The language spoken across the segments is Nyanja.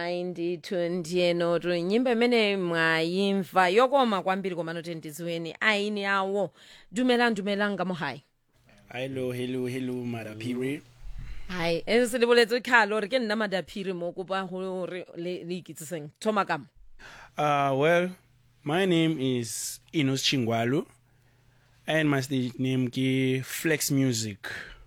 hayi ndithu ndiyenotu nyimbo imene mwayimva yokoma kwambiri komano kuti ndiziweni ayini yawo dumelang dumelang ka mo hayi hello hello hello madapiri hayi e se le boletse kgale gore ke nna madaphiri mo kopa gore le le ikitsiseng thoma kamo uh well my name is inos chingwalu and my stage name ki flex music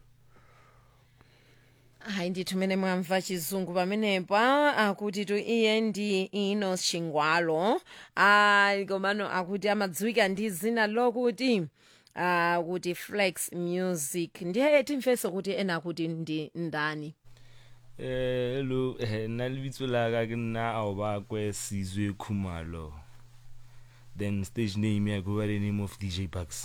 hayi ndithu mene mwamva chizungu pamenepa akuti tu iye ndi inos chingwalo ayi komano akuti amadziwika ndi zina lokuti uh, kuti flex music ndiye timfese kuti ena akuti ndi ndani Eh hello eh nna lebitso la ka ke nna ao ba kwe sizwe khumalo then stage name ya go by the name of DJ Bucks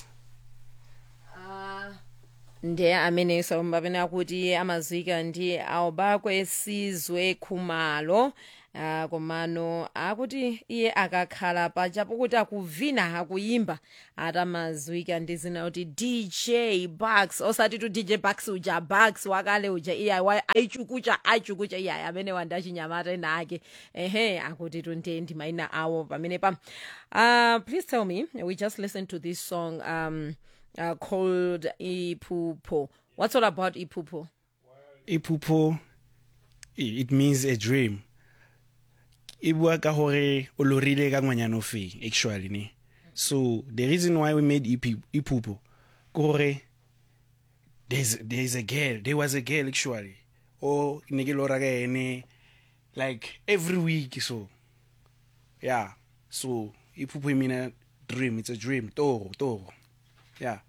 ndiye amene somba pene akuti iye amazwika ndi awubakwe sizwe khumalo uh, komano akuti iye akakhala pachapo kuti akuvina akuyimba atamazwika ndi zina kuti dj bucks osati tu dj bucks uja bucks wakale uja iye wa- aichukucha aichukucha iye amene wandachinyamata ena ake ehe akuti tu ndiye ndi maina awo pamene pa uh, please tell me we just listened to this song um, uh, called Ipupo. What's all about Ipupo? iphupho i- it means a dream e bua ka gore o lorile ka ngwanyana o feng actually ne so the reason why we made Ipi- iphupho ke gore there's, there's a girl there was a girl actually o ne ke lora ka ene like every week so yeah so iphupho e mean dream it's a dream toro toro yeah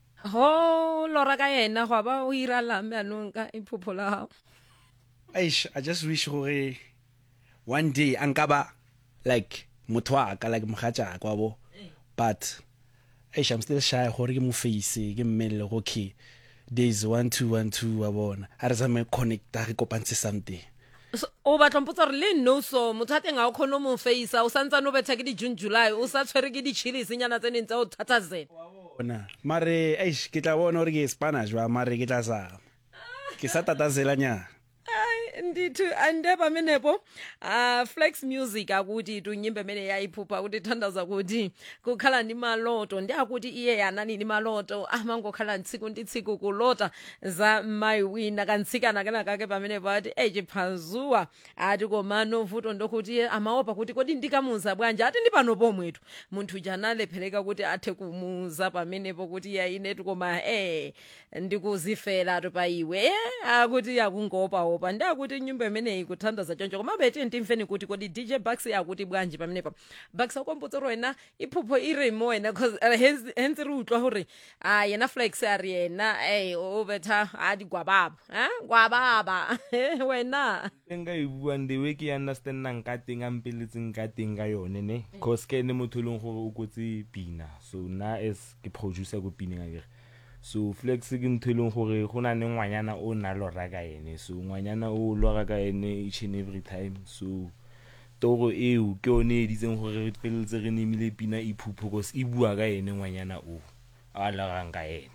Ho lora ka yena go ba o ira lambe anong ka Ipupo la hao. Aish, I just wish gore one day ankaba like motho wa ka like mogatša kwa bo but aish i'm still shy gore ke mo face ke mmele go okay days one two one two wa bona a re tsame connecta re kopantshe something So o batla mpotsa gore le no so motho a teng ga o kgone o mo face o santsane o betha ke di June July o sa tshwere ke di chilies nyana tse neng tsa o thatazela. bona mare aish ke tla bona gore ke spanish wa mare ke tla sa ke sa tatazelanyana Ai ndithu ande pamenepo uh, flex music akuti tunyimbe imene yayiphupha kuti thandaza kuti kukhala ndi maloto ndi akuti iye yanani ndi maloto amangokhala ntsiku ndi tsiku kulota za mayi wina kantsikana kena kake pamenepo ati eyi chiphazuwa ati komano vuto ndokuti iye amaopa kuti kodi ndikamuza bwanji ati ndi pano pomwetu munthu uja analephereka kuti athe kumuza pamenepo kuti iye inetu koma eh ndikuziferatu pa iwe eh, akuti akungopaopa ndi akuti nyimbo imeneyi kuthandaza choncho koma beti ndimveni kuti kodi dj bucks akuti bwanji pamenepa bucks akombotsa ro wena iphupho e re mo wena cause uh, hence hence re utlwa gore a yena flex a re yena eh o betha a di gwababa eh gwababa wena nka e buang the way ke e understandang ka teng a mpeletseng ka teng ka yone ne cause ke ene motho e leng gore o kotse pina so nna as ke producer ko pineng akere so flex ke ntho e leng gore go na le ngwanyana o na lora ka ene so ngwanyana o lora ka ene each and every time so toro eo ke yone e ditseng gore re feleletse re nemile pina iphupho cause e bua ka ene ngwanyana o a lorang ka ene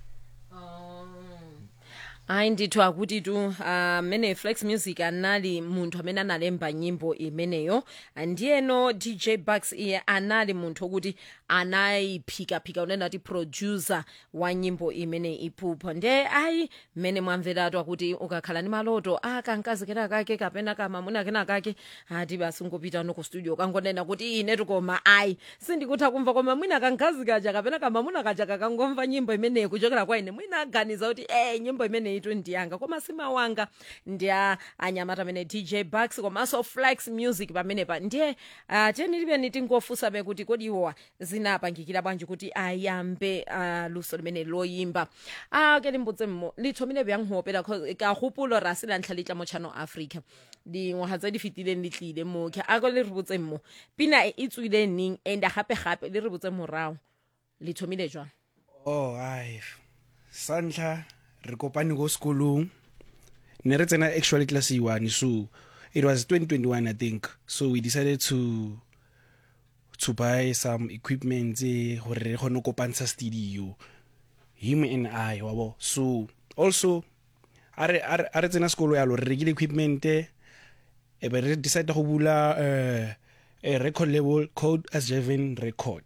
hayi ndithu akuti tu amene flex music anali munthu amene analemba nyimbo imeneyo ndiyeno dj bucks iye anali munthu okuti anayiphikaphika unena ti producer wa nyimbo imene iphupho nde ayi mmene mwamveratu akuti ukakhala ndi maloto akankazi kena kake kapena kamamuna kena kake ati basi ungopita no ku studio kangonena kuti inetu koma ayi sindikutha kumva koma mwina kankazi kaja kapena kamamuna kaja kakangomva nyimbo imeneyi kuchokera kwa ine mwina aganiza kuti eh nyimbo imeneyi tu ndiyanga koma simawanga ndiya anyamata amene dj bucks komanso flex music pamenepa ndiye uh, tiyeni tingofunsa be kuti kodi iwowa zinapangikira bwanji kuti ayambe uh, luso limene loyimba a ke limbotse mmo le thomile bjang go opela 'cause ka gopolo ra se lantlha letla mo channel africa dingwaga tse di fetileng le tlile mo ke a ko le re botse mmo pina e e tswile neng and gape-gape le re botse morago le thomile jwang oh ai sa ntlha re kopane ko sekolong ne re tsena actually class e one so it was 2021 i think so we decided to to buy some equipment tse gore re kgone go kopantsha studio him and i wabo so also a re a re- a re tsena sekolo yalo re rekile equipment e be re decide go bula uh, a record label called as Javen Record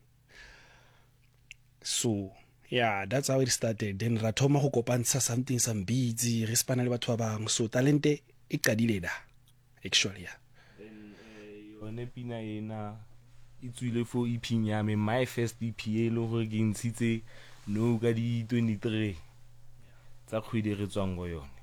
so yeah that's how it started then ra thoma go kopantsha something some beats re spana le batho ba bangwe so talente e qadile da actually yeah yone pina ena e tswile for ephing ya me my first ep e le gore ke ntshitse no ka di 23 tsa kgwedi re tswang go yone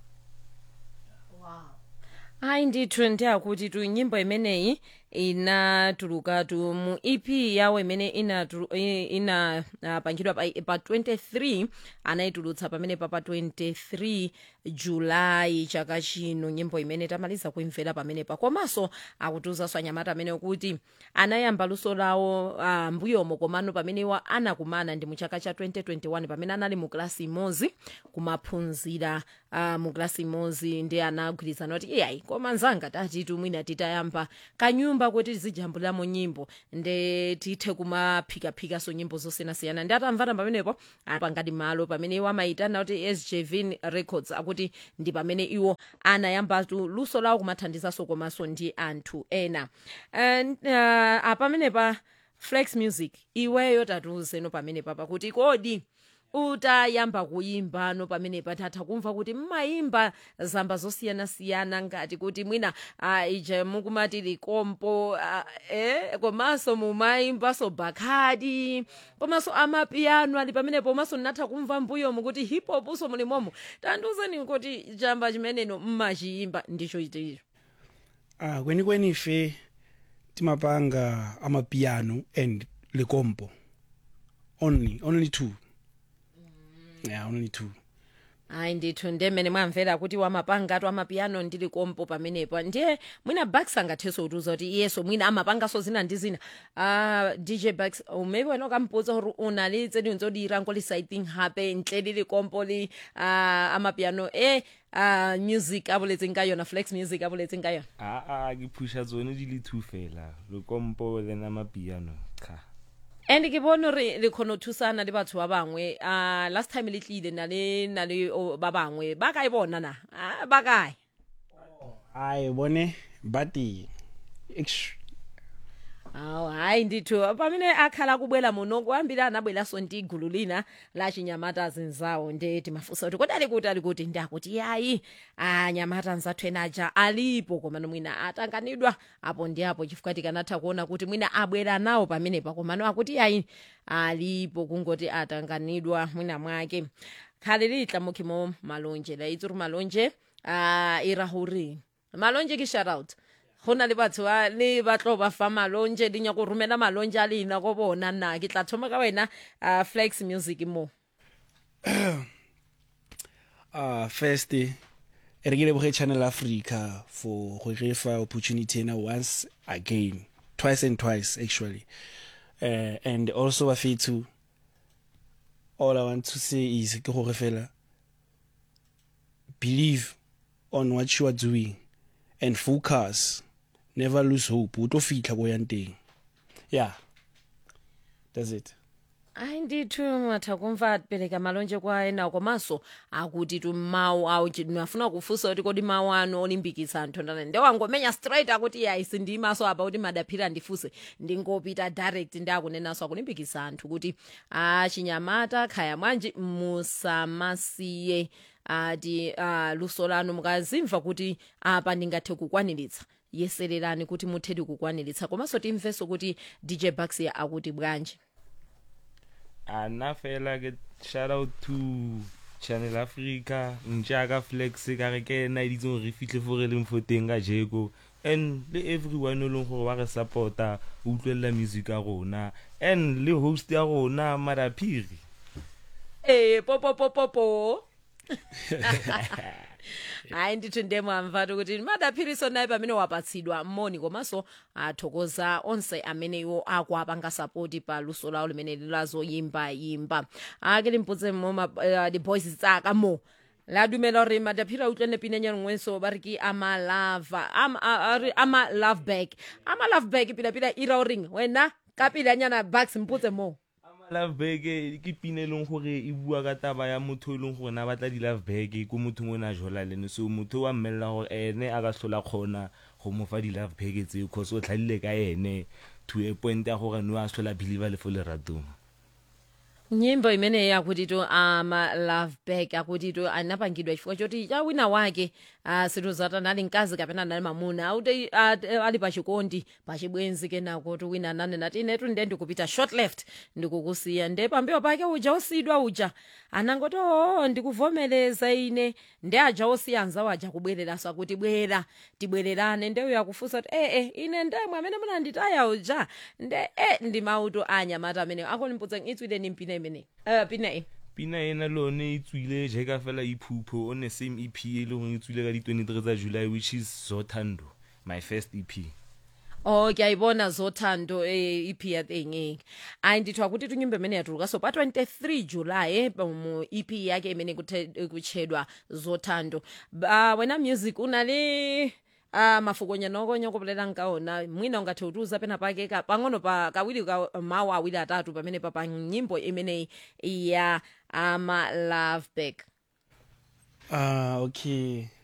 hayi ndithu ndiyakuthi tu nyimbo imeneyi inatuluka tu mu ep yawo imene inapangidwa ina, uh, pangidwa pa, pa 23 anayitulutsa pamene pa pa 23 julayi chaka chino nyimbo imene tamaliza kuimvera pamenepa komanso akutiuzanso anyamata amene kuti anayamba luso lawo uh, mbuyomo komano pamene iwo anakumana ndi mu chaka cha 2021 pamene anali mu klasi imodzi kumaphunzira uh, mu klasi imodzi ndi anagwirizana kuti iyayi koma nzanga tatitu mwina titayamba kanyumba kuti tizijambuliramo nyimbo nde tithe kumaphikaphikaso nyimbo zosiyanasiyana ndi atamvana pamenepo apangati malo pamene iwo amayitana kuti sjv records akuti ndi pamene iwo anayambatu luso lawo kumathandizanso komanso ndi anthu ena And, uh, apamenepa flex music iweyo tatiuzeno pamenepa pakuti kodi utayamba kuyimba no pamene patatha kumva kuti mmayimba zamba zosiyanasiyana ngati kuti mwina uh, ije mukumati likompo uh, eh, komanso mumayimbaso bakhadi komanso amapiyano ali pamenepo komanso natha kumva mbuyomu kuti hip hop so mulimomo tandiuzeni kuti chamba chimeneno mmachiyimba ndicho chiticho ah kweni kweni ife timapanga amapiano and likompo only only two yeah only two hayi ndithu ndemene mwamvera kuti wamapangatu amapiyano ndi likompo pamenepo ndiye mwina bax angathenso kutiuza kuti iyeso mwina amapangaso zina ndi zina uh, dj bax maybe wena ukamputsa kuti unali tsedi nzodira nkolisaithing hape ntle li likompo li uh, amapiyano e uh, music aboletseng ka yona flex music aboletseng ka yona aa ke phusha tsone di le two fela lekompo le na mapiano cha and ke bone gore le kgone go thusana le batho ba bangwe uh, last time le tlile na le na le o- ba bangwe ba kae bona na Ah, ba kae hayi bone bati Eish, awu hayi ndithu pamene akhala kubwela muno kuhambira anabwelaso ndi igulu lina la chinyamata zinzawo nde timafunsa kuti kodi ali kuti ali kuti ndakuti yayi anyamata nzathu ena aja alipo komano mwina atanganidwa apo ndi apo chifukwa tikanatha kuona kuti mwina abwera nawo pamenepa komano akuti yayi alipo kungoti atanganidwa mwina mwake khale litla mokhimo malonje la itse gore malonje a ira gore malonje ke shout out go na le batho ba le ba tlo ba fa malonje di nyako romela malonje a leina go bona nna ke tla thoma ka wena uh, flex music mo uh first eh, re ke leboge channel africa for go re fa opportunity ena once again twice and twice actually uh, and also bafethu all i want to say is ke gore fela believe on what you are doing and focus never lose hope o tlo fitlha ko yang teng yeah that's it ayi ndithu matha kumva pereka malonje kwa ena komanso akuti tu mawu awo afuna kufunsa kuti kodi mawu ano olimbikitsa anthu ndani nde wangomenya straight akuti yayi sindimaso apa kuti madaphira ndifuse ndingopita direct ndi akunenaso akulimbikitsa anthu kuti achinyamata khaya mwanji musamasiye ati uh, luso lanu mukazimva kuti apa ndingathe kukwaniritsa yesererani kuti muthedi kukwaniritsa komanso timvenso kuti dj bax akuti bwanji ana fela ke shout out to channel africa ntšaka flex ka re ke ena editse gore re fitlhe fo re leng fo teng ka jeko and le everyone e leng gore ba re supporta o utlwelela music ya rona and le host ya rona madaphiri Eh popopopopo. hayi ndithu ndemwamvatu kuti madaphiriso naye pamene wapatsidwa moni komanso athokoza onse amene iwo akuapanga sapoti pa luso lawo limene lilazoyimba yimba ake limputse mo uh, boys tsaka mo la dumela gore madaphiri a utlwane pinanyana ngwenso ba re ke ama lava ama, a- a re ama love back ama love back pila-pila ira o reng wena ka peleanyana bucks mputse mo love bag ke pina e leng gore e bua ka taba ya motho e leng gore na batla di-love bag ko mothong o ne a jola lene so motho wa mmelela gore ene a ka tlhola kgona go mofa di-love bag tseo cause o tlhalile ka ene to a point ya gore no a tlhola believer le fo leratong nyimbo imene yakuti to ama love back akuti to anapangidwa chifukwa choti cha wina wake uh, sinthu zati nali mkazi kapena nali mamuna auti uh, ali pachikondi pachibwenzi kenako to wina ananena ati inetu nde ndikupita short left ndikukusiya nde pambiwa pake uja osidwa uja anangoti oo ndikuvomereza ine nde aja osiya anzawo aja kubwereranso akuti bwera tibwererane nde uyo akufunsa kuti ee ine ndemwe amene munanditaya uja nde e ndi mauto anyamata amenewo akonimputsa itswile ni mpina imene uh, pina e pina ena le one e tswile jaaka fela iphupho on the same ep e le gore e tswile ka di-twenty-three tsa july which is zothando my first ep oh kuyayibona zothando eh, ep yathenge ayi ndithiwa kuti tunyimbo imene yatuluka so pa 23 july eh, mu ep yake imene kuthe- kutchedwa zothando uh, wena music unali Uh, mafukonyana okonyokopolera nkaona mwina ungathe utiuza pena pake ka pang'ono pa kawiri ka mawu awiri atatu pamene pa pa nyimbo imeneyi ya ama love back Ah, okay.